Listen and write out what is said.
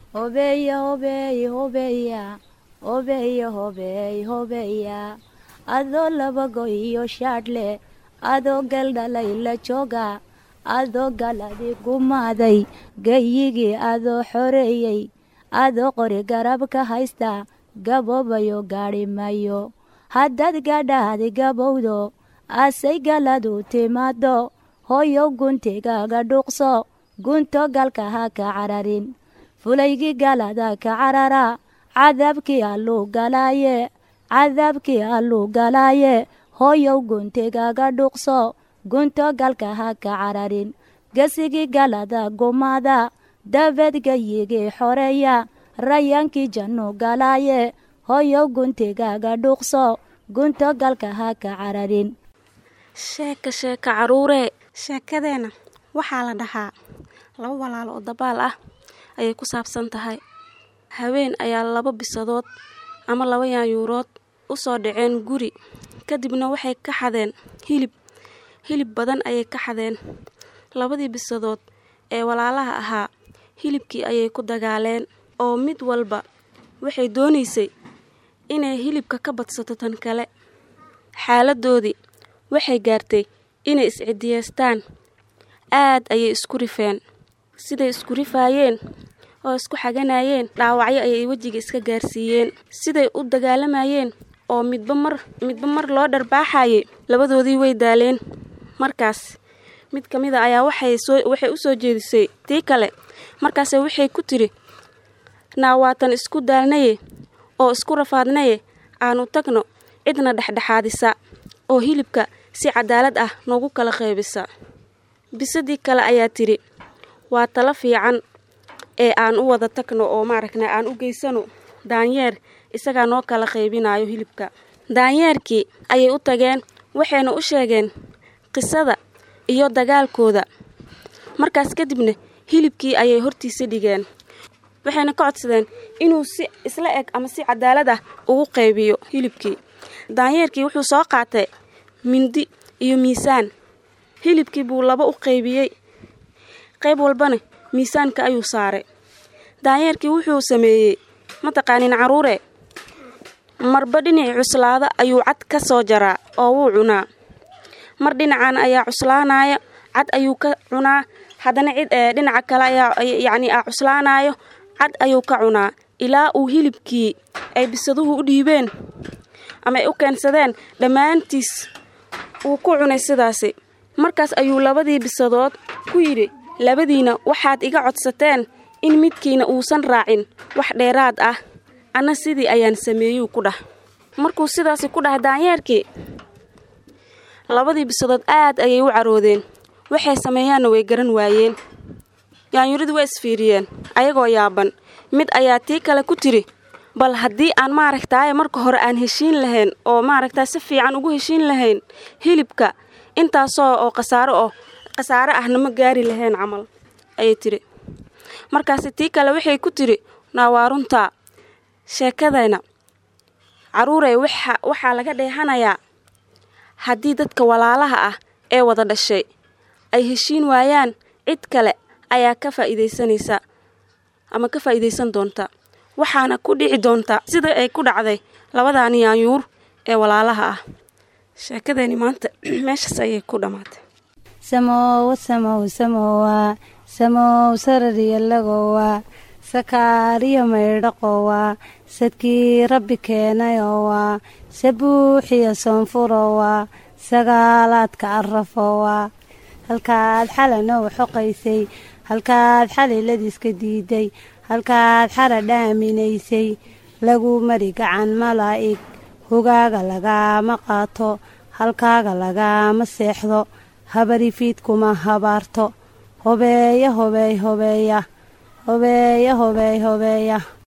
hobeeya hobeey hobeeya hobeeya hobeey hobeeya adoo labago iyo shaadhle adoo galdhalay la jooga adoo galadi gumaaday gayigii adoo xoreeyey adoo qori garab ka haysta gaboobayo gaadhi mayo haddaad gadhaadi gabowdo asay galadu timaado hooyow guntigaaga dhuuqso gunto galka ha ka cararin fulaygii galada ka carara cadaabkii alluu galaaye cadaabkii alluu galaaye hooyow guntigaaga dhuuqso gunto galka ha ka cararin gesigii galada gumaada dabeed gayigii xoreeya rayaankii jannu galaaye hooyow guntigaaga dhuuqso gunto galka ha ka cararin sheeka sheeka caruuree sheekadeenna waxaa la dhahaa laba walaalo oo dabaal ah ayay ku saabsan tahay haween ayaa laba bisadood ama laba yaanyuurood u soo dhaceen guri kadibna waxay ka xadeen hilib hilib badan ayay ka xadeen labadii bisadood ee walaalaha ahaa hilibkii ayay ku dagaaleen oo mid walba waxay doonaysay inay hilibka ka badsato tan kale xaaladoodii waxay gaartay inay iscidiyeystaan aad ayay isku rifeen siday isku rifaayeen oo isku xaganayeen dhaawacyo ayay wejiga iska gaarsiiyeen siday u dagaalamayeen oo midba mar midba mar loo dharbaaxayay labadoodii way daaleen markaas mid ka mid a ayaa waxay soo waxay u soo jeedisay tii kale markaase waxay ku tiri naawaatan isku daalnaye oo isku rafaadnaye aanu tagno cidna dhexdhexaadisa oo hilibka si cadaalad ah noogu kala qaybisa bisadii kale ayaa tidhi waa talo fiican ee aan u wada tagno oo maaragna aan u geysano daanyeer isagaa noo kala qaybinayo hilibka daanyeerkii ayay u tageen waxayna u sheegeen qisada iyo dagaalkooda markaas kadibna hilibkii ayay hortiisa dhigeen waxayna ka codsadeen inuu si isla eg ama si cadaalad ah ugu qaybiyo hilibkii daanyeerkii wuxuu soo qaatay mindi iyo miisaan hilibkii buu laba u qaybiyey qayb walbana miisaanka ayuu saaray daanyeerkii wuxuu sameeyey mataqaanin caruure marba dhinacii cuslaada ayuu cad ka soo jaraa oo wuu cunaa mar dhinacan ayaa cuslaanaya cad ayuu ka cunaa haddana cid dhinaca kale ayaa yacni a cuslaanayo cad ayuu ka cunaa ilaa uu hilibkii ay bisaduhu u dhiibeen ama ay u keensadeen dhammaantiis uu ku cunay sidaasi markaas ayuu labadii bisadood ku yidhi labadiina waxaad iga codsateen in midkiina uusan raacin wax dheeraad ah anna sidii ayaan sameeyuu ku dhah markuu sidaasi ku dhahay daanyeerkii labadii bisadood aad ayay u caroodeen waxay sameeyaanna way garan waayeen yaanyuridii waa isfiiriyeen ayagoo yaaban mid ayaa tii kale ku tiri bal haddii aan maaragtaaye marka hore aan heshiin lahayn oo maaragtaa si fiican ugu heshiin lahayn hilibka intaasoo oo khasaaro oo khasaare ahna ma gaari lahayn camal ayay tiri markaasi tii kale waxay ku tiri naa waa runtaa sheekadayna caruurey waxa waxaa laga dheehanayaa haddii dadka walaalaha ah ee wada dhashay ay heshiin waayaan cid kale ayaa ka faa'iidaysanaysa ama ka faa'iidaysan doonta waxaana ku dhici doonta sida ay ku dhacday labadan yaanyuur ee walaalaha ah sheekadeeni maanta meeshaas ayay ku dhammaatay samowa samow samowa samow sarariyalagowa sakaariyo maydhaqowa sadkii rabbi keenayowa sabuuxiyo soonfurowa sagaalaadka arafowa halkaad xalanoo xoqaysay halkaad xaliladiiska diiday halkaad xara dhaaminaysay lagu mari gacan malaa'ig hogaaga lagaama qaato halkaaga lagaama seexdo habarifiidkuma habaarto hobeeya hobeey hobeeya hobeeya hobeey hobeeya